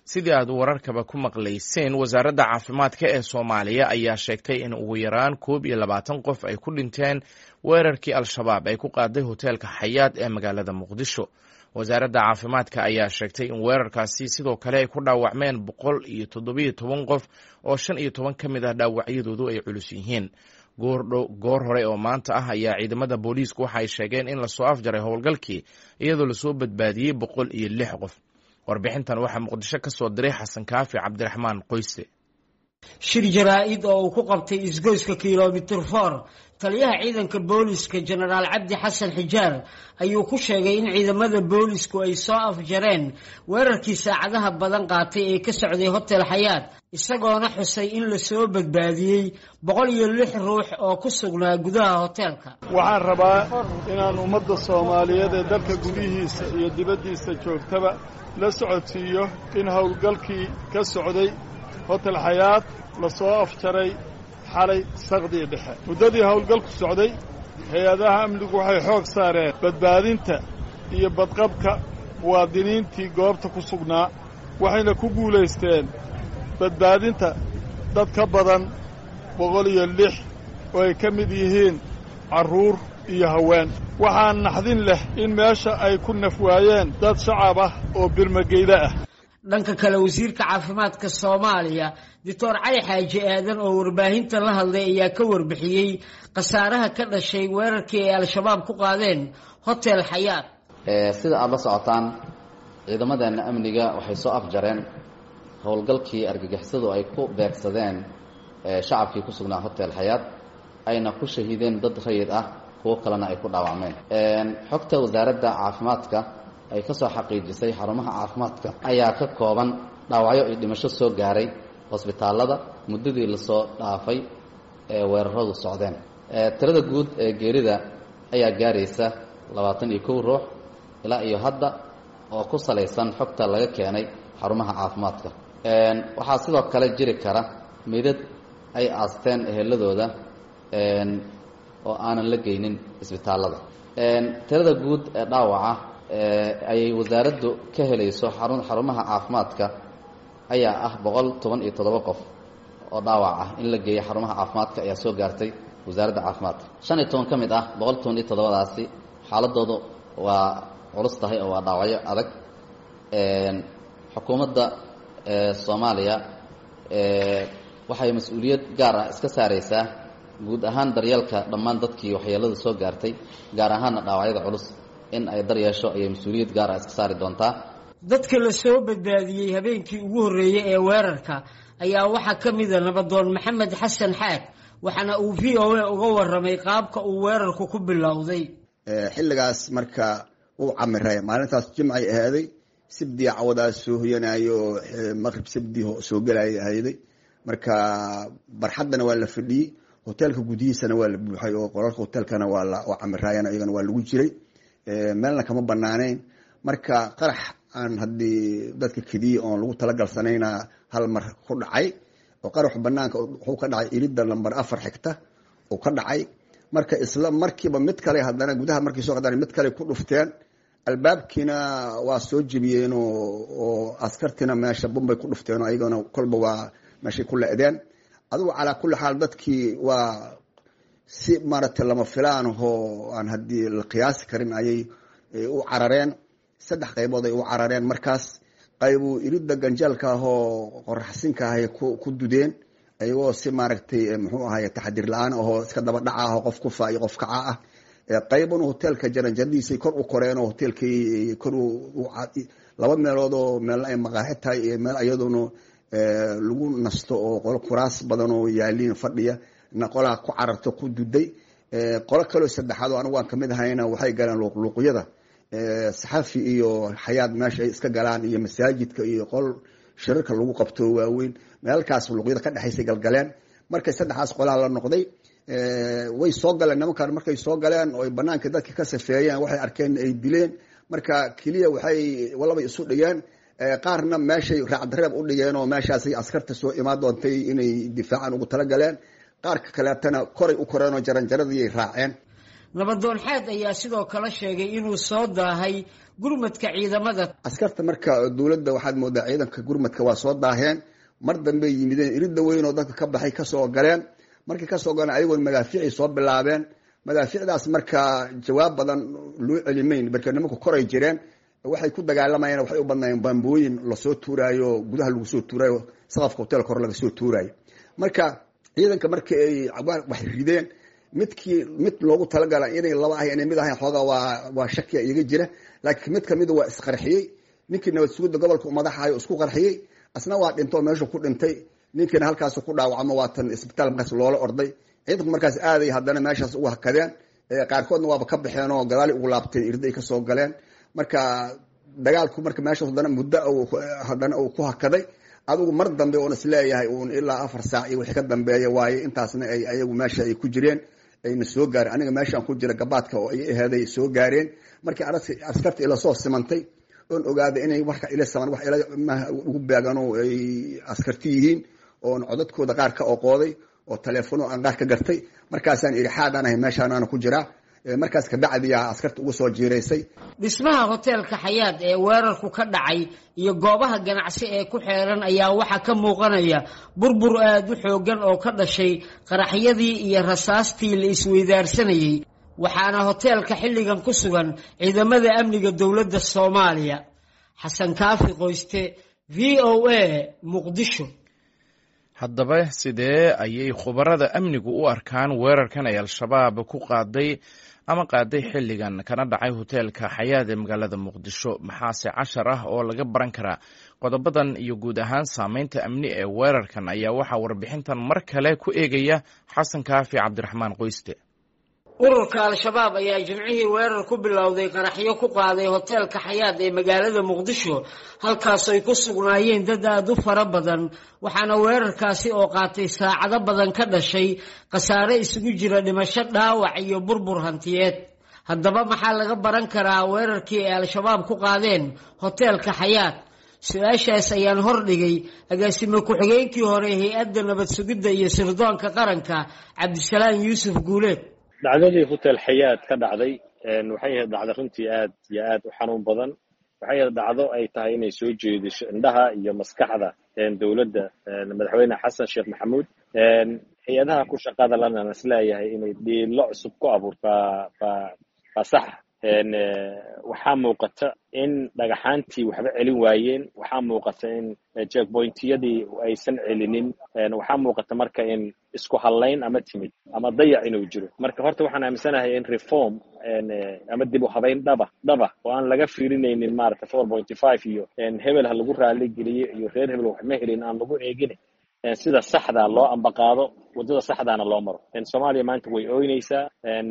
sidii aad wararkaba ku maqlayseen wasaaradda caafimaadka ee soomaaliya ayaa sheegtay in ugu yaraan koob iyo labaatan qof ay ku dhinteen weerarkii al-shabaab ay ku qaaday hoteelka xayaad ee magaalada muqdisho wasaaradda caafimaadka ayaa sheegtay in weerarkaasi sidoo kale ay ku dhaawacmeen boqol iyo toddobiyo toban qof oo shan iyo toban ka mid ah dhaawacyadoodu ay culus yihiin goor hore oo maanta ah ayaa ciidamada booliisku waxa ay sheegeen in lasoo afjaray howlgalkii iyadoo lasoo badbaadiyey boqol iyo lix qof warbixintan waxaa muqdisho ka soo diray xasan kaafi cabdiraxmaan qoyse shir jaraa-id oo uu ku qabtay isgoyska kilomitir for taliyaha ciidanka booliska jenaraal cabdi xasan xijaar ayuu ku sheegay in ciidamada boolisku ay soo afjareen weerarkii saacadaha badan qaatay ee ka socday hotel xayaad isagoona xusay in lasoo badbaadiyey boqol iyo lix ruux oo ku sugnaa gudaha hoteelka waxaan rabaa inaan ummadda soomaaliyeed ee dalka gudihiisa iyo dibaddiisa joogtaba la socodsiiyo in howlgalkii ka socday hotel xayaad lasoo afjaray xalay saqdii dhexe muddadii howlgalku socday hay-adaha amnigu waxay xoog saareen badbaadinta iyo badqabka muwaadiniintii goobta ku sugnaa waxayna ku guulaysteen badbaadinta dad ka badan boqol iyo lix oo ay ka mid yihiin carruur iyo haween waxaa naxdin leh in meesha ay ku naf waayeen dad shacab ah oo birmageyda ah dhanka kale wasiirka caafimaadka soomaaliya doctor cali xaaji aadan oo warbaahinta la hadlay ayaa ka warbixiyey khasaaraha ka dhashay weerarkii ay al-shabaab ku qaadeen hotel xayaad sida aada la socotaan ciidamadeenna amniga waxay soo afjareen howlgalkii argagixisadu ay ku beegsadeen shacabkii ku sugnaa hotel xayaad ayna ku shahiideen dad rayid ah kuwo kalena ay ku dhaawacmeen xogta wasaaradda caafimaadka ay ka soo xaqiijisay xarumaha caafimaadka ayaa ka kooban dhaawacyo iyo dhimasho soo gaaray hosbitaallada muddadii lasoo dhaafay ee weeraradu socdeen tirada guud ee geerida ayaa gaaraysa labaatan iyo kow ruux ilaa iyo hadda oo ku salaysan xogta laga keenay xarumaha caafimaadka waxaa sidoo kale jiri kara midad ay aasteen eheladooda oo aanan la geynin isbitaallada tirada guud ee dhaawaca ayay wasaaraddu ka helayso xarun xarumaha caafimaadka ayaa ah boqol toban iyo toddoba qof oo dhaawac ah in la geeyo xarumaha caafimaadka ayaa soo gaartay wasaaradda caafimaadka shan iyo toban ka mid ah boqol toban iyo toddobadaasi xaaladoodu waa culus tahay oo waa dhaawacyo adag xukuumadda soomaaliya waxay mas-uuliyad gaar ah iska saaraysaa guud ahaan daryeelka dhammaan dadkii waxyeelada soo gaartay gaar ahaanna dhaawacyada culus in ay daryeesho ayay mas-uuliyad gaar ah iska saari doontaa dadka la soo badbaadiyey habeenkii ugu horreeyey ee weerarka ayaa waxaa ka mida nabadoon maxamed xasan xaad waxaana uu v o a uga warramay qaabka uu weerarku ku bilowday xilligaas marka uu camiray maalintaas jimcay ahaaday sibdii cawadaas soo hoyanayo oo maqrib sibdii soo gelaya ahayday marka barxaddana waa la fadhiyey hoteelka gudihiisana waa la buuxay oo qolalka hoteelkana waa camiraayana iyagana waa lagu jiray meelna kama banaaneyn marka qarax aan haddii dadka kediye oon lagu talagalsanayna hal mar ku dhacay oo qarax banaanka wuxuu ka dhacay ilidda lamber afar xigta uu ka dhacay marka isla markiiba mid kale haddana gudaha markii soo qadaan mid kale ku dhufteen albaabkiina waa soo jebiyeen oo askartiina meesha bumbay ku dhufteen oo ayagana kolba waa meeshay ku le-deen adugu calaa kulli xaal dadkii waa si maaragtay lama filaan ahoo aan haddii la qiyaasi karin ayay u carareen saddex qaybood ay u carareen markaas qaybu iridda ganjeelka ahoo qoraxsinka ahay ku dudeen ayagoo si maaragtay muxuu ahay taxadiir la-aan ahoo iska daba dhaca aho qof kufa iyo qof kaca ah qaybun hoteelka jaranjaradiisay kor u koreen oo hoteelkii kor laba meelood oo meelna ay maqaaxi tahay iyo meel iyadoona lagu nasto oo qolo kuraas badan oo yaaliin fadhiya na qolaa ku cararto ku duday qolo kaleo saddexaad oo anigu aan kamid ahayna waxay galeen luuqluuqyada saxafi iyo xayaad meesha ay iska galaan iyo masaajidka iyo qol shirarka lagu qabto waaweyn meelkaas luuqyada ka dhexaysay galgaleen markay saddexaas qolaa la noqday way soo galeen nimankan markay soo galeen oo ay banaanka dadka ka safeeyeen waxay arkeen ay dileen marka keliya waxay walaba isu dhigeen qaarna meeshay raacdareeb u dhigeen oo meeshaasay askarta soo imaan doontay inay difaacan ugu talagaleen qaarka kaleetana koray u koreen oo jaranjaradiiay raaceen nabadoon xaad ayaa sidoo kale sheegay inuu soo daahay gurmadka ciidamada askarta marka dowladda waxaad moodaa ciidanka gurmadka waa soo daaheen mar dambey yimideen iridda weyn oo dadka ka baxay kasoo galeen markay kasoo galeen ayagoon madaafiicay soo bilaabeen madaafiicdaas marka jawaab badan loo celimayn marka nimanku koray jireen waxay ku dagaalamayeen waxay u badnaayeen bambooyin lasoo tuuraayo gudaha lagu soo tuuraayo saqafka hotelka hore laga soo tuuraayo marka ciidanka marka ay wax rideen midkii mid loogu talagala inay laba ahay inay mid ahayn xoogaa waa waa shakiya iyaga jira laakiin mid kamida waa isqarxiyey ninkii nabad sugidda gobolka madaxayo isku qarxiyey asna waa dhintoo meeshu ku dhintay ninkiina halkaas ku dhaawacmo waatan isbitaal markaas loola orday ciidanku markaas aaday haddana meeshaas ugu hakadeen qaarkoodna waaba ka baxeen oo gadaali ugu laabteen irday kasoo galeen marka dagaalku marka meeshaas haddana muddo haddana uu ku hakaday adigu mar dambe oon isleeyahay uun ilaa afar saac iyo wixii ka dambeeya waaye intaasna ay ayagu meesha ay ku jireen ayna soo gaareen aniga meeshaan ku jira gabaadka oo ay aheeday soo gaareen markii askarta ila soo simantay oon ogaaday inay warka ila saman wax ila ugu beegano ay askarti yihiin oon codadkooda qaar ka oqooday oo taleefono aan qaar ka gartay markaasaan idhi xaadaan ahay meeshaanaana ku jiraa markaas kabacdiyaa askarta ugu soo jiiraysay dhismaha hoteelka xayaad ee weerarku ka dhacay iyo goobaha ganacsi ee ku xeeran ayaa waxaa ka muuqanaya burbur aada u xoogan oo ka dhashay qaraxyadii iyo rasaastii la isweydaarsanayey waxaana hoteelka xilligan ku sugan ciidamada amniga dowladda soomaaliya xasan kaafi qoyste v o a muqdisho haddaba sidee ayay khubarada amnigu u arkaan weerarkan ay al-shabaab ku qaaday ama qaaday xilligan kana dhacay hoteelka xayaad ee magaalada muqdisho maxaase cashar ah oo laga baran karaa qodobadan iyo guud ahaan saameynta amni ee weerarkan ayaa waxaa warbixintan mar kale ku eegaya xasan kaafi cabdiraxmaan qoyste ururka al-shabaab ayaa jimcihii weerar ku bilowday qaraxyo ku qaaday hoteelka xayaad ee magaalada muqdisho halkaas ay ku sugnaayeen dad aada u fara badan waxaana weerarkaasi oo qaatay saacado badan ka dhashay khasaare isugu jira dhimasho dhaawac iyo burbur hantiyeed haddaba maxaa laga baran karaa weerarkii ay al-shabaab ku qaadeen hoteelka xayaad su-aashaas ayaan hordhigay agaasime ku-xigeenkii hore hay-adda nabad sugidda iyo sirdoonka qaranka cabdisalaam yuusuf guuleed dhacdadii hotel xayaad ka dhacday waxay ahayd dhacdo runtii aad iyo aad u xanuun badan waxay ahayd dhacdo ay tahay inay soo jeediso indhaha iyo maskaxda dowladda madaxweyne xasan sheekh maxamuud hay-adaha ku shaqada lana isleeyahay inay dhiilo cusub ku abuurtaa baa sax waxaa muuqata in dhagaxaantii waxba celin waayeen waxaa muuqata in jackpointiyadii aysan celinin waxaa muuqata marka in isku hallayn ama timid ama dayac inuu jiro marka horta waxaan aaminsanahay in reform ama dib u habayn dhaba dhaba oo aan laga fiirinaynin maarata four pointy five iyo hebel ha lagu raali geliyo iyo reer hebel wax ma helin aan lagu eegin sida saxda loo ambaqaado waddada saxdaana loo maro soomaaliya maanta way ooynaysaa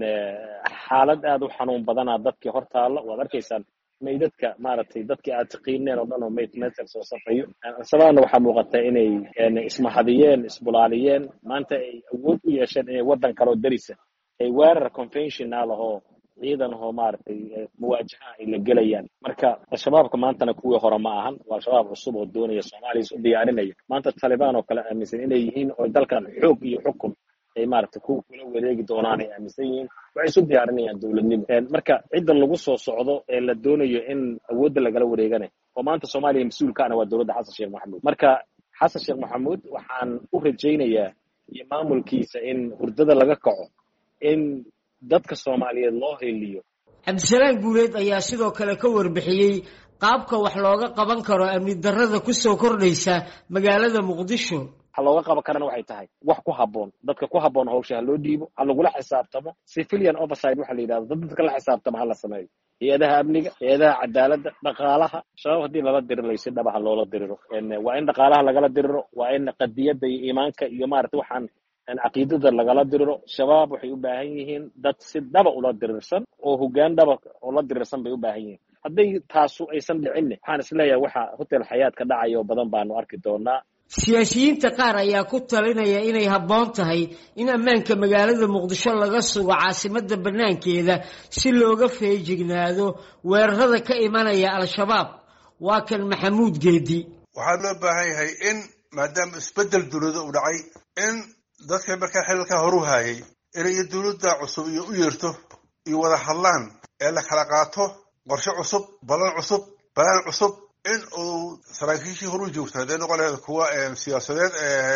xaalad aad u xanuun badanaa dadkii hor taalla waad arkaysaan maydadka maaragtay dadkii aad taqiineen oo dhan oo mayd meesha soo safayo sababna waxaa muuqata inay ismahadiyeen isbulaaliyeen maanta ay awood u yeesheen inay waddan kaloo darisa ay weerar conventional ahoo ciidan ahoo maaragtay muwaajaha ay la gelayaan marka al-shabaabka maantana kuwii hore ma ahan waa al-shabaab cusub oo doonaya soomaaliya is u diyaarinaya maanta talibaan oo kale aaminsan inay yihiin oo dalkan xoog iyo xukun ay maaragtay ku kula wareegi doonaan ay aaminsan yihiin waxay isu diyaarinayaan dowladnimo marka cidda lagu soo socdo ee la doonayo in awoodda lagala wareegana oo maanta soomaaliya mas-uulkaana waa dowladda xasan sheekh maxamuud marka xasan sheekh maxamuud waxaan u rajaynayaa iyo maamulkiisa in hurdada laga kaco in dadka soomaaliyeed loo heliyo cabdisalaam guuleed ayaa sidoo kale ka warbixiyey qaabka wax looga qaban karo amni darrada kusoo kordhaysa magaalada muqdisho waxa looga qaban karana waxay tahay wax ku habboon dadka ku habboon hawsha ha loo dhiibo ha lagula xisaabtamo civilian overside waxa la yidhahdo dad dadka la xisaabtamo ha la sameeyo hay-adaha amniga hay-adaha cadaaladda dhaqaalaha shabaab haddii lala diriro si dhaba ha loola diriro waa in dhaqaalaha lagala diriro waa in qadiyadda iyo iimaanka iyo maarata waxaan caqiidada lagala diriro shabaab waxay u baahan yihiin dad si dhaba ula dirirsan oo hoggaan dhaba ula dirirsan bay u baahan yihiin hadday taasu aysan dhicinne waxaan isleeyahay waxa hotel xayaad ka dhacaya oo badan baanu arki doonaa siyaasiyiinta qaar ayaa ku talinaya inay habboon tahay in ammaanka magaalada muqdisho laga sugo caasimadda bannaankeeda si looga feejignaado weerarada ka imanaya al-shabaab waa kan maxamuud geedi waxaa loo baahan yahay in maadaama isbeddel dowlada u dhacay in dadka markaa xililkaa horu haayay inay dowladda cusub iyo u yeerto iyo wada hadlaan ee la kala qaato qorshe cusub balan cusub balaan cusub in uu saraakiishii horu joogto hadday noqon laheed kuwa siyaasadeed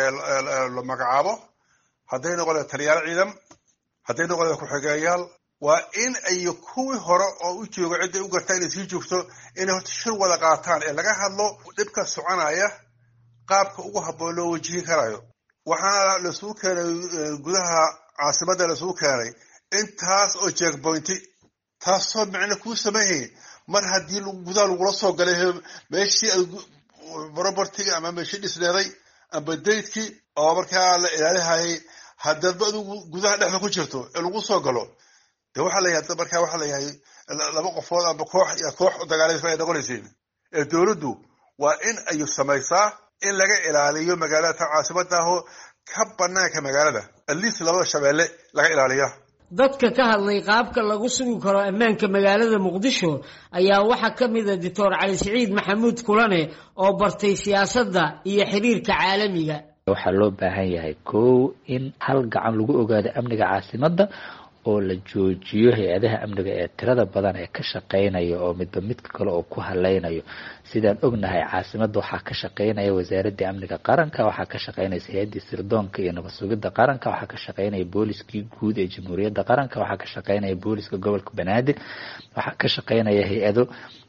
la magacaabo hadday noqon laheed taliyaal ciidan hadday noqon laheed ku-xigeeyaal waa in ay kuwii hore oo u jooga cidday u gartaa inay sii joogto inay horta shir wada qaataan ee laga hadlo dhibka soconaya qaabka ugu habboon loo wajihi karayo waxaana lasugu keenay gudaha caasimadda lasugu keenay intaas oo jeekboynti taasoo micno kuu sameeyay mar haddii gudaha lagula soo galay meeshii robertiga ama meeshii dhisneeday amba daydkii oo markaa la ilaalihayay haddadba adigu gudaha dhexda ku jirto ee lagu soo galo de waxaa layahay markaa waxaa layahay laba qofood amba koox iyo koox dagaalaysa ay noqonaysiin ee dowladdu waa in ay samaysaa in laga ilaaliyo magaalada ta caasimadaaho ka banaanka magaalada atleast labada shabeelle laga ilaaliya dadka ka hadlay qaabka lagu sugi karo ammaanka magaalada muqdisho ayaa waxaa ka mid a doctor cali siciid maxamuud kulane oo bartay siyaasadda iyo xiriirka caalamiga waxaa loo baahan yahay kow in hal gacan lagu ogaado amniga caasimadda oo la joojiyo hay-adaha amniga ee tirada badan ee ka shaqeynaya oo midba midka kale oo ku haleynayo sidaan ognahay caasimadda waxaa ka shaqeynaya wasaaradda amniga qaranka waxaa ka shaqeynaysa hay-addii sirdoonka iyo nabad sugidda qaranka waxaa ka shaqeynaya booliskii guud ee jamhuuriyadda qaranka waxaa ka shaqeynaya booliska gobolka banaadir waxaa ka shaqeynaya hay-ado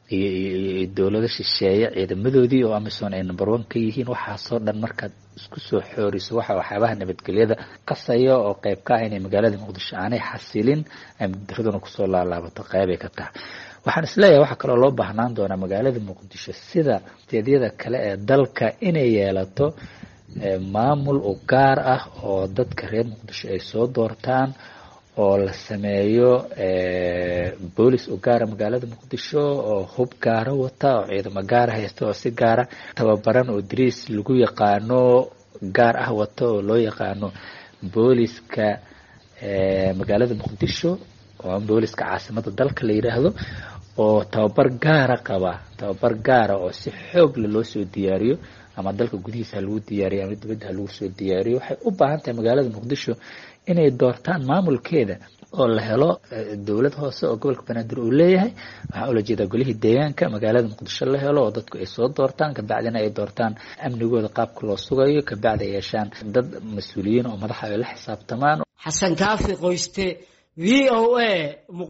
iyo dowlado shisheeye ciidamadoodii oo amisom ay number one ka yihiin waxaasoo dhan markaad isku soo xooriso waxa waxyaabaha nabadgelyada qasaya oo qeyb ka ah inay magaalada muqdisho aanay xasilin ay muddaraduna kusoo laalaabato qeybay ka tahay waxaan isleeyahay waxaa kaloo loo baahnaan doonaa magaalada muqdisho sida steedyada kale ee dalka inay yeelato maamul u gaar ah oo dadka reer muqdisho ay soo doortaan oo la sameeyo boolis u gaara magaalada muqdisho oo hub gaara wata oo ciidamo gaara haysta oo si gaara tababaran oo dariis lagu yaqaano gaar ah wata oo loo yaqaano booliska magaalada muqdisho oo booliska caasimada dalka la yidhaahdo oo tababar gaara qaba tababar gaara oo si xoogla loo soo diyaariyo ama dalka gudihiisa ha lagu diyaariyo ama dibadda ha lagu soo diyaariyo waxay u baahan tahay magaalada muqdisho inay doortaan maamulkeeda oo la helo dowlad hoose oo gobolka banaadir uu leeyahay waxaa ula jeedaa golihii deegaanka magaalada muqdisho la helo oo dadku ay soo doortaan kabacdina ay doortaan amnigooda qaabka loo sugayo kabacdi ay yeeshaan dad mas-uuliyiin oo madaxa ay la xisaabtamaan xasan kaafi qoyste v o a